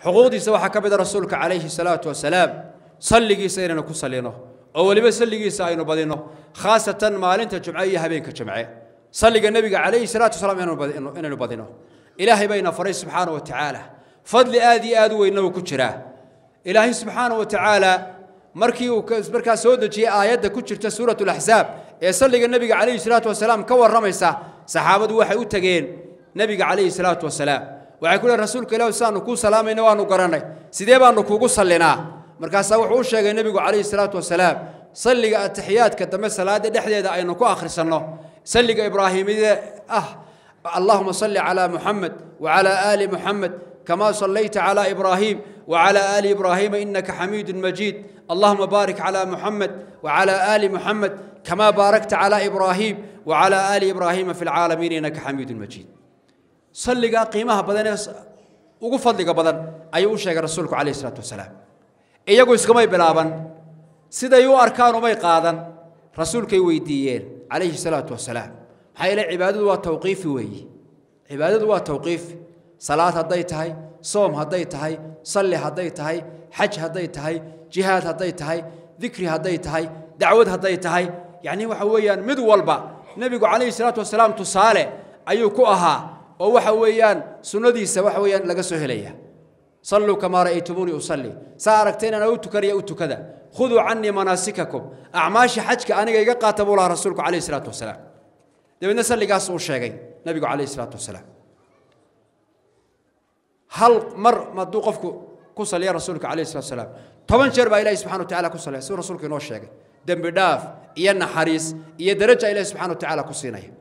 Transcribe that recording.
xuquuqdiisa waxaa ka mid a rasuulka calayhi salaatu wasalaam salligiisa inaynu ku sallino oo weliba salligiisa aynu badino khaasatan maalinta jumce iyo habeenka jumce salliga nebiga calayhi salaatu wasalaam inaynu badino ilaahay bayna faray subxaana wa tacaala fadli aad iyo aad u weynna uu ku jiraa ilaahay subxaana wa tacaala markii uu markaa soo dejiyey aayadda ku jirta suurat laxsaab ee salliga nebiga calayhi salaatu wasalaam ka warramaysa saxaabadu waxay u tegeen nebiga calayhi salaatu wasalaam waxay ku lehin rasuulka ilah sidaanu kuu salaamayna waanu garannay sidee baanu kuugu sallinaa markaasaa wuxuu u sheegay nebigu calayhi salaatu wasalaam salliga atixiyaadka dambe salaada dhexdeeda aynu ku akhrisanno salliga ibraahimide ah allahuma salli calaa muxamed wacalaa aali muxamed كما صليت على إبراهيم وعلى آل إبراهيم إنك حميد مجيد اللهم بارك على محمد وعلى آل محمد كما باركت على إبراهيم وعلى آل إبراهيم في العالمين إنك حميد مجيد صلي قيمها بدن وقفضل بدن أي شيء رسولك عليه الصلاة والسلام إيجو إسكمي بلابن سيدا يو أركان وما قادن رسولك ويديين عليه الصلاة والسلام هاي العبادة والتوقيف وي عبادة والتوقيف salaad hadday tahay soom hadday tahay salli hadday tahay xaj hadday tahay jihaad hadday tahay dikri hadday tahay dacwad hadday tahay yacni waxa weeyaan mid walba nebigu calayhi salaatu wasalaam tusaale ayuu ku ahaa oo waxa weeyaan sunnadiisa waxa weeyaan laga soo helaya صلوا كما رأيتموني أصلي سأركتين أنا أوتكر يا أوتكذا خذوا عني مناسككم أعماش حجك أنا جاي قاتب الله رسولك عليه الصلاة والسلام ده بالنسبة اللي قاسوا الشيء نبي عليه الصلاة والسلام هل مر ما دوقفك كسل يا رسولك عليه الصلاة والسلام طبعا شرب إلهي سبحانه وتعالى كسل سو رسولك نوش شيء دم بداف إيا نحريس إيا درجة إلهي سبحانه وتعالى كسينه